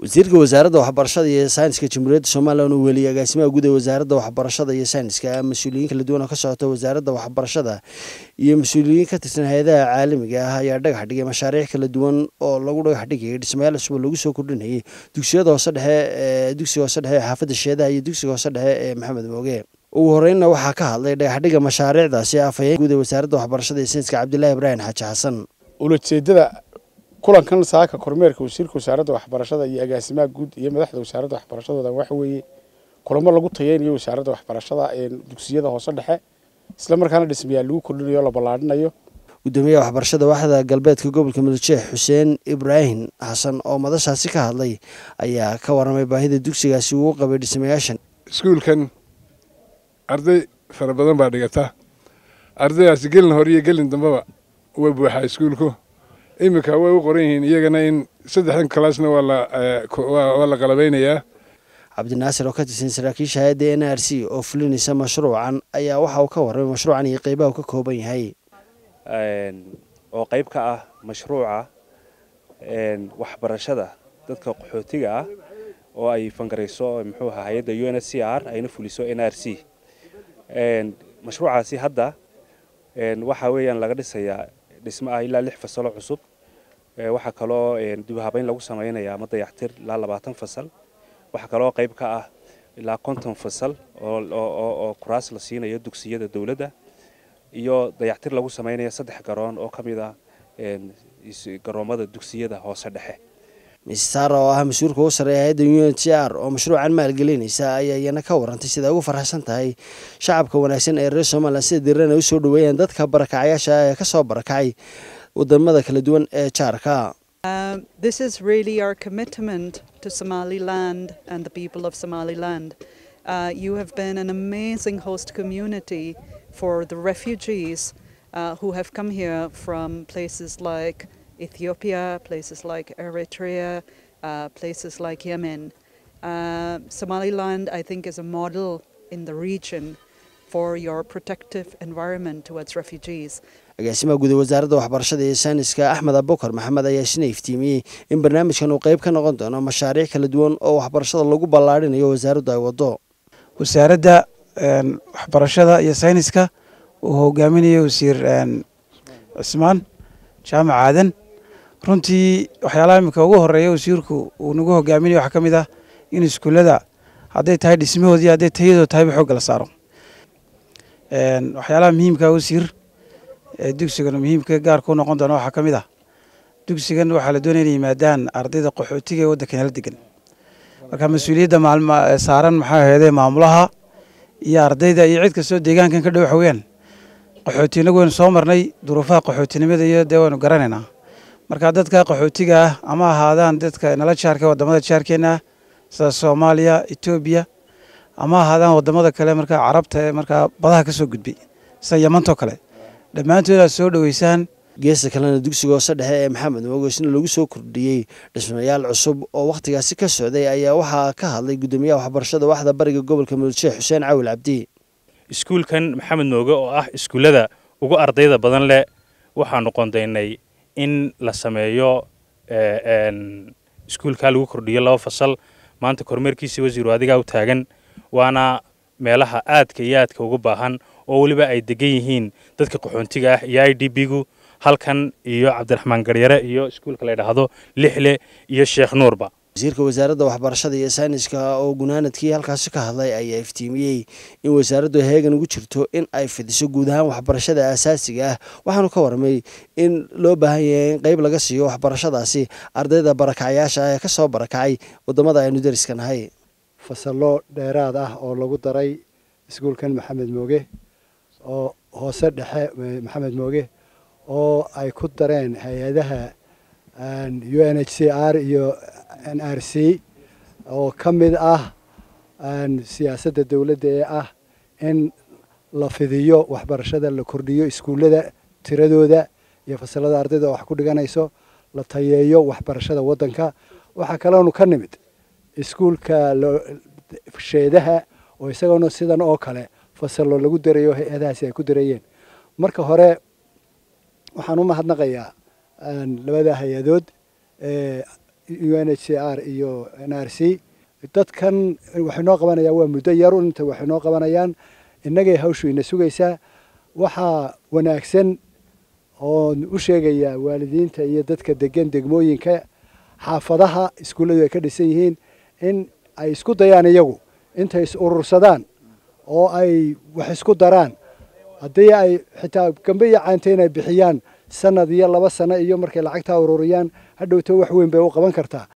wasiirka wasaaradda waxbarashada iyo sayniska jamhuuriyadda somalilan uu weliyay agaasimaha guud ee wasaaradda waxbarashada iyo sayniska mas-uuliyiin kala duwan oo ka socota wasaaradda waxbarashada iyo mas-uuliyiin ka tirsan hay-adaha caalamiga ah ayaa dhagax dhigay mashaariic kala duwan oo lagu dhagax dhigayay dhismayaal cusub oo lagu soo kordhinayay dugsiyada hoose dhexe ee dugsiga hoose dhexe ee xaafadda sheedaha iyo dugsiga hoose dhexe ee maxamed mooge ugu horeynna waxaa ka hadlay dhagaxdhiga mashaariicdaasi afhayeen guud ee wasaaradda waxbarashada iyo sayniska cabdilaahi ibraahim xaaji xasan ulajeedada kulankan saaka kormeerka wasiirka wasaaradda waxbarashada iyo agaasimaha guud iyo madaxda wasaaradda waxbarashadooda waxa weeye kulamo lagu tayeynayo wasaaradda waxbarashada ee dugsiyada hoose dhexe isla markaana dhismayaal lagu kordhinayo o la ballaadhinayo gudoomiyaha waxbarashada waaxda galbeedka gobolka mudujeex xuseen ibraahim xasan oo madashaasi ka hadlay ayaa ka warramay baahida dugsigaasi uu qabay dhismayaashan iskuulkan arday fara badan baa dhigata ardaydaasi gelin hore iyo gelin dambeba way buuxaa iskuulku iminka way u qoran yihiin iyagana in saddexdan kalaasna waa la qalabeynayaa cabdinaasir oo ka tirsan saraakiisha hay-adda n r c oo fulinaysa mashruucan ayaa waxa uu ka warramay mashruucan iyo qeybaha uu ka kooban yahay oo qayb ka ah mashruuca waxbarashada dadka qaxootiga ah oo ay fangarayso muxuu ahaa hay-adda u n s c r ayna fuliso n r c mashruucaasi hadda waxa weeyaan laga dhisayaa dhismo ah ilaa lix fasalo cusub waxaa kaloo dibhabayn lagu samaynayaa ama dayactir ilaa labaatan fasal waxaa kaloo qayb ka ah ilaa konton fasal oo kuraas la siinayo dugsiyada dowladda iyo dayactir lagu samaynaya saddex garoon oo ka mid ah garoomada dugsiyada hoose dhexe misar oo ah mas-uulka u sarreeya hay-adda u n t r oo mashruucan maalgelinaysa ayaa iyana ka warantay sida ugu farxsan tahay shacabka wanaagsan ee reer somalilan sida diirana u soo dhaweeyaan dadka barakacayaasha ee ka soo barakacay wadamada kala duwan ee jaarka Um, this is really our commitment to Somaliland and the people of Somaliland. Uh, you have been an amazing host community for the refugees uh, who have come here from places like Ethiopia, places like Eritrea, uh, places like Yemen. Somaliland, I think, is a model in the region for your protective environment towards refugees. agaasimaha guud ee wasaaradda waxbarashada iyo sayniska axmed abukar maxamed ayaa isna iftiimiyey in barnaamijkan uu qayb ka noqon doono mashaariic kala duwan oo waxbarashada lagu ballaarhinayo wasaaraddu ay waddo wasaaradda waxbarashada iyo sayniska uu hogaaminayo wasiir cismaan jaamac aadan runtii waxyaalaha iminka ugu horeeya wasiirku uu nagu hogaaminayo waxaa ka mid ah in iskuullada hadday tahay dhismahoodii hadday tayadoo tahayba xoogga la saaro waxyaalaha muhiimka wasiir dugsigan muhiimka gaarka u noqon doona waxaa ka mid ah dugsigan waxaa la doonaya inay yimaadaan ardayda qaxootiga ee waddankan la degan marka mas-uuliyadda saaran maxaa aheedee maamulaha iyo ardayda iyo cid kastoo deegaankan ka dhow waxa weeyaan qaxooti inagu waynu soo marnay duruufaha qaxootinimada iyo dee waynu garanaynaa marka dadka qaxootiga ah ama ahaadaan dadka nala jaarka wadamada jaarkeena ah sida soomaaliya etoobiya ama ahaadaan wadamada kale markaa carabta ee markaa badaha ka soo gudbay sida yamantoo kale dhammaantood aad soo dhoweysaan geesta kalena dugsiga hoose dhexe ee maxamed moogeysna lagu soo kordhiyey dhismayaal cusub oo wakhtigaasi ka socday ayaa waxaa ka hadlay guddoomiyaha waxbarashada waaxda bariga gobolka mudujeex xuseen cawil cabdi iskuulkan maxamed mooge oo ah iskuullada ugu ardayda badan leh waxaanu qoondaynay in la sameeyo iskuulkaa lagu kordhiyo laba fasal maanta kormeerkiisii wasiiru adigaa u taagan waana meelaha aadka iyo aadka ugu baahan oo weliba ay degan yihiin dadka qaxoontiga ah iyo i d b gu halkan iyo cabdiraxmaan garyare iyo iskuulka la ydhaahdo lixle iyo sheekh nuurba wasiirka wasaaradda waxbarashada iyo sayniska oo gunaanadkii halkaasi ka hadlay ayaa iftiimiyey in wasaaraddu heegan ugu jirto in ay fidiso guud ahaan waxbarashada aasaasiga ah waxaanu ka warramay in loo baahan yahay in qeyb laga siiyo waxbarashadaasi ardayda barakacayaasha ah ee ka soo barakacay waddamada aynu dariska nahay fasallo dheeraad ah oo lagu daray iskuulkan maxamed mooge oo hoose dhexe maxamed mooge oo ay ku dareen hay-adaha u n h c r iyo n r c oo ka mid ah siyaasadda dowladda ee ah in la fidiyo waxbarashada la kordhiyo iskuullada tiradooda iyo fasalada ardayda wax ku dhiganayso la tayeeyo waxbarashada waddanka waxaa kaloonu ka nimid iskuulka sheedaha oo isagoona sidan oo kale fasallo lagu darayo hay-adahaasi ay ku darayeen marka hore waxaan u mahadnaqayaa labada hay-adood u n h c r iyo n r c dadkan waxay noo qabanayaan waa muddo yar inta waxay noo qabanayaan innagay hawshu ina sugaysaa waxaa wanaagsan oon u sheegayaa waalidiinta iyo dadka degan degmooyinka xaafadaha iskuulladu ay ka dhisan yihiin in ay isku dayaan iyagu intay is urursadaan oo ay wax isku daraan haddii ay xitaa gambe iyo caante inay bixiyaan sanad iyo laba sano iyo markay lacagtaa ururiyaan hadhowto wax weyn bay u qaban kartaa